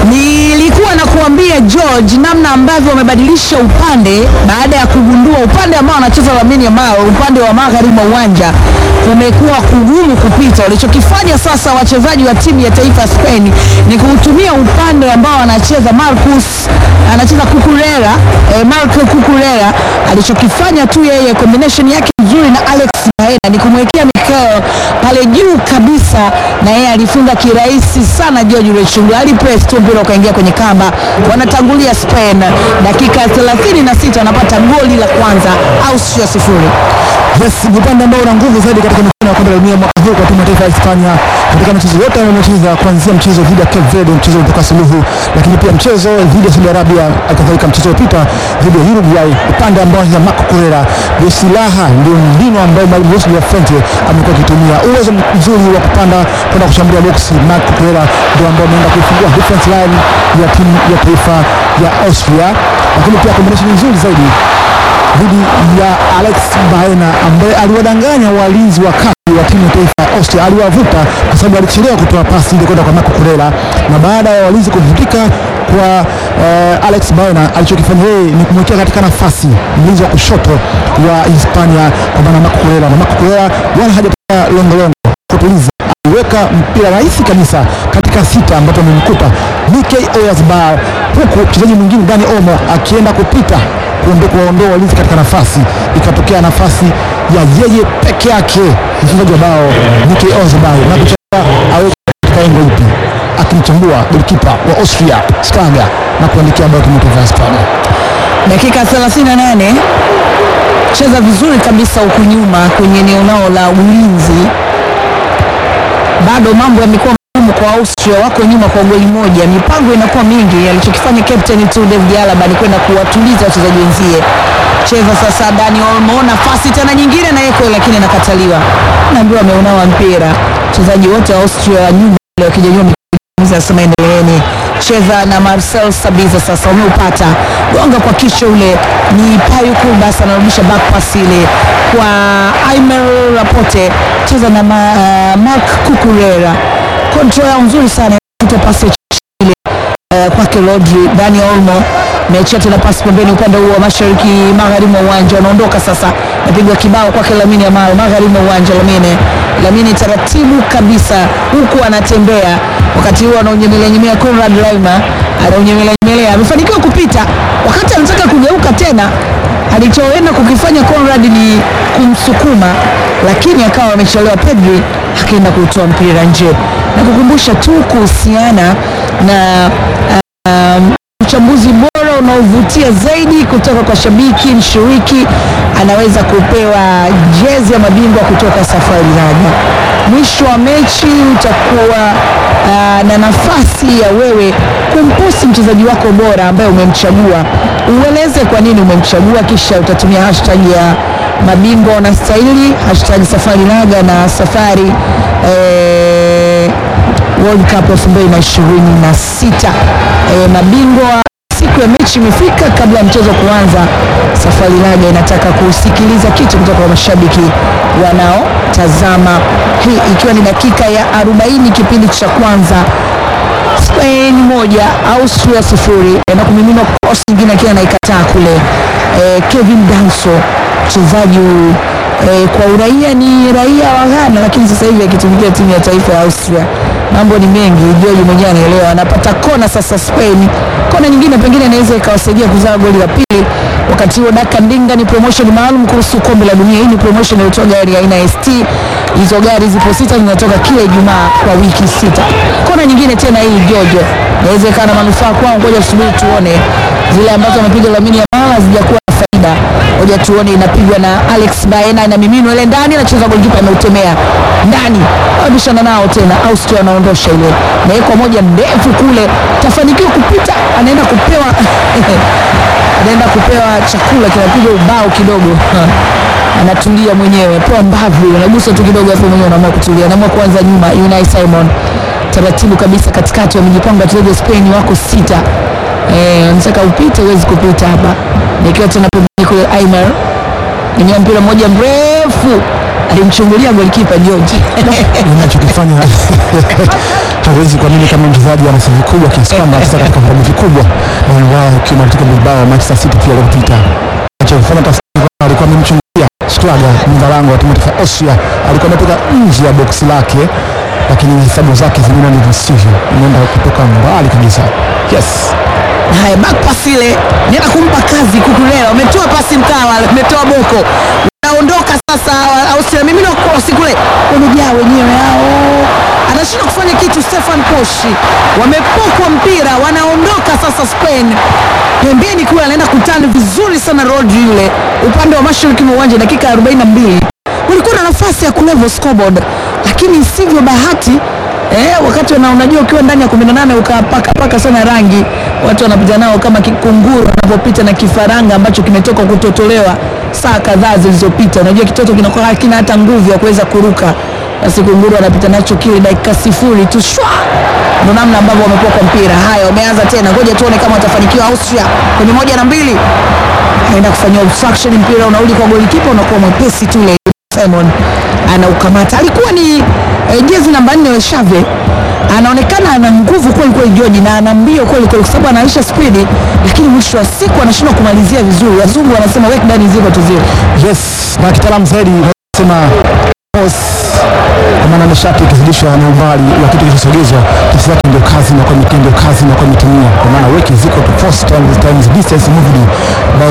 Nilikuwa na kuambia George namna ambavyo wamebadilisha upande baada ya kugundua upande ambao wanacheza Lamine Yamal, upande wa magharibi mwa uwanja kumekuwa kugumu kupita. Walichokifanya sasa wachezaji wa timu ya taifa ya Spain ni kuutumia upande ambao anacheza Marcus, anacheza Cucurella, eh, Marco Cucurella. Alichokifanya tu yeye combination yake nzuri na Alex Baena ni kumwekea Mikel pale juu kabisa, na yeye alifunga kirahisi sana. George Rechungu alipress tu mpira ukaingia kwenye kamba. Wanatangulia Spain, dakika 36 wanapata goli la kwanza, Austria sifuri. Yes, ni upande ambao una nguvu zaidi katika michuano ya kombe la dunia mwaka huu kwa timu ya taifa ya Hispania katika michezo yote wanayocheza kuanzia mchezo dhidi ya Cape Verde, mchezo ulitoka suluhu, lakini pia mchezo dhidi ya Saudi Arabia, kadhalika mchezo uliopita dhidi ya Uruguay, upande ambao ni Marco Correa. Ndio silaha, ndio mbinu ambayo mwalimu Luis de la Fuente amekuwa akitumia, uwezo mzuri wa kupanda kwenda kushambulia boksi. Marco Correa ndio ambao ameenda kuifungua defense line ya timu ya taifa ya Austria, lakini pia combination nzuri zaidi dhidi ya Alex Baena ambaye aliwadanganya walinzi wa kati wa timu ya taifa ya Austria, aliwavuta kwa sababu alichelewa kutoa pasi ile kwenda kwa Marco Correa, na baada ya walinzi kuvutika kwa eh, Alex Baena, alichokifanya yeye ni kumwekea katika nafasi mlinzi wa kushoto wa Hispania kwa maana Marco Correa, na Marco Correa wala hajapata longolongo kutuliza aliweka mpira rahisi kabisa katika sita ambapo amemkuta Mikel Oyarzabal, huku mchezaji mwingine Dani Olmo akienda kupita kuondoa kuwaondoa walinzi katika nafasi, ikatokea nafasi ya yeye peke yake mchezaji wa bao Mikel Oyarzabal na kuchagua aweke katika engo ipi, akimchambua golikipa wa Austria Schlager na kuandikia bao timu ya taifa ya Hispania. Dakika 38 cheza vizuri kabisa huku nyuma kwenye eneo lao la ulinzi. Bado mambo yamekuwa magumu kwa Austria, wako nyuma kwa goli moja, mipango inakuwa mingi. Alichokifanya captain tu David Alaba ni kwenda kuwatuliza wachezaji wenzie. Cheza sasa Dani Olmo, nafasi tena nyingine na yeko, lakini nakataliwa, naambiwa ameunawa mpira. Wachezaji wote wa Austria wa nyuma wakijanyua anasema endeleeni cheza na Marcel Sabitzer. Sasa umeupata gonga kwa kisha, ule ni Payu Kubas anarudisha back pass ile kwa Aimer Laporte, cheza na ma, uh, Marc Cucurella, control yao nzuri sana, kutoa pasi ya ile uh, kwake Rodri. Dani Olmo meachia tena pasi pembeni upande huo wa mashariki magharibi mwa uwanja, wanaondoka sasa, napigwa kibao kwake Lamine Yamal magharibi mwa uwanja. Lamine Lamine taratibu kabisa, huku anatembea wakati huo anaunyemelea nyemelea. Conrad Laimer anaunyemelea nyemelea, amefanikiwa kupita. Wakati anataka kugeuka tena, alichoenda kukifanya Conrad ni kumsukuma, lakini akawa amechelewa. Pedri akaenda kutoa mpira nje, na kukumbusha tu kuhusiana na um, uchambuzi bora unaovutia zaidi kutoka kwa shabiki mshiriki anaweza kupewa jezi ya mabingwa kutoka Safari Laga. Mwisho wa mechi utakuwa uh, na nafasi ya wewe kumposti mchezaji wako bora ambaye umemchagua, ueleze kwa nini umemchagua, kisha utatumia hashtag ya mabingwa wanastahili, hashtag Safari Laga na Safari eh, World Cup 2026 eh, mabingwa siku ya mechi imefika. Kabla ya mchezo kuanza, Safari Laga inataka kusikiliza kitu kutoka kwa mashabiki wanaotazama, hii ikiwa ni dakika ya 40 kipindi cha kwanza. Spain moja Austria sifuri na kumimina cross nyingine akiwa anaikataa kule. Eh, Kevin Danso mchezaji eh, kwa uraia ni raia wa Ghana, lakini sasa hivi akitumikia timu ya taifa ya Austria. Mambo ni mengi, George mwenyewe anaelewa. Anapata kona sasa Spain, kona nyingine pengine inaweza ikawasaidia kuzaa goli la pili. Wakati huo Daka Ndinga ni promotion maalum kuhusu kombe la dunia. Hii ni promotion inayotoa gari aina ya ST. Hizo gari zipo sita, zinatoka kila Ijumaa kwa wiki sita. Kona nyingine tena hii George, inaweza ikawa na manufaa kwao. Ngoja tusubiri tuone, zile ambazo amepiga Lamine Yamal hazijakuwa na faida. Ngoja tuone, inapigwa na Alex Baena, inamiminwa ile ndani, anacheza golikipa, ameutemea ndani, abishana nao tena. Austria anaondosha ile, nawekwa moja ndefu kule, tafanikiwa kupita, anaenda kupewa anaenda kupewa chakula kinapigwa ubao kidogo anatulia mwenyewe, pewa mbavu, unagusa tu kidogo, afu mwenyewe unaamua kutulia, anaamua kuanza nyuma. Unai Simon taratibu kabisa katikati, wamejipanga wachezaji wa Spain wako sita. Eh, unataka upite, huwezi kupita hapa. Nikiwa tena pembeni kule, Aimer ingia mpira mmoja mrefu, alimchungulia golikipa George unachokifanya hatuwezi kuamini kama mchezaji ana sifa kubwa kiasi kwamba anacheza katika vilabu vikubwa na wao ukiwa katika Bilbao Manchester City pia iliyopita. Anachofanya tafsiri kwamba alikuwa amemchungulia Schlager mlinda lango wa timu ya taifa ya Austria, alikuwa ametoka nje ya boksi lake, lakini hesabu zake zimeenda ndivyo sivyo, imeenda kutoka mbali kabisa. Yes. Haya, back pass ile nenda kumpa kazi Kukurela, umetoa pasi mkawa, umetoa boko, unaondoka sasa. Austria mimi na cross kule, wamejaa wenyewe hao, anashindwa kufanya kitu. Stefan Koshi wamepokwa mpira, wanaondoka sasa. Spain pembeni kule, anaenda kutani vizuri sana Rodri yule upande wa mashariki mwa uwanja, dakika 42 kulikuwa na nafasi ya kulevel scoreboard, lakini sivyo bahati Eh, wakati wana unajua ukiwa ndani ya 18 ukapaka paka sana rangi, watu wanapita nao kama kikunguru wanapopita na kifaranga ambacho kimetoka kutotolewa saa kadhaa zilizopita. Unajua kitoto kinakuwa hakina hata nguvu ya kuweza kuruka, basi kunguru anapita nacho kile dakika sifuri tu shwa. Ndio namna ambavyo wamepokwa mpira. Haya, wameanza tena, ngoja tuone kama watafanikiwa. Austria kwenye moja na mbili anaenda kufanyia obstruction, mpira unarudi kwa golikipa, unakuwa mwepesi tu ile Simon anaukamata. Alikuwa ni eh, jezi namba nne wa Xavi, anaonekana ana nguvu kweli kweli George, na ana mbio kweli kweli, kwa sababu anaisha spidi, lakini mwisho wa siku anashindwa kumalizia vizuri. Wazungu wanasema work done is equal to zero. Yes, na kitaalamu zaidi nasema pause, kwa maana nishati ikizidishwa na umbali wa kitu kilichosogezwa, tafsiri yake ndio kazi na kwa ndio kazi na kwa mitimia, kwa maana work is equal to force times, times distance moved by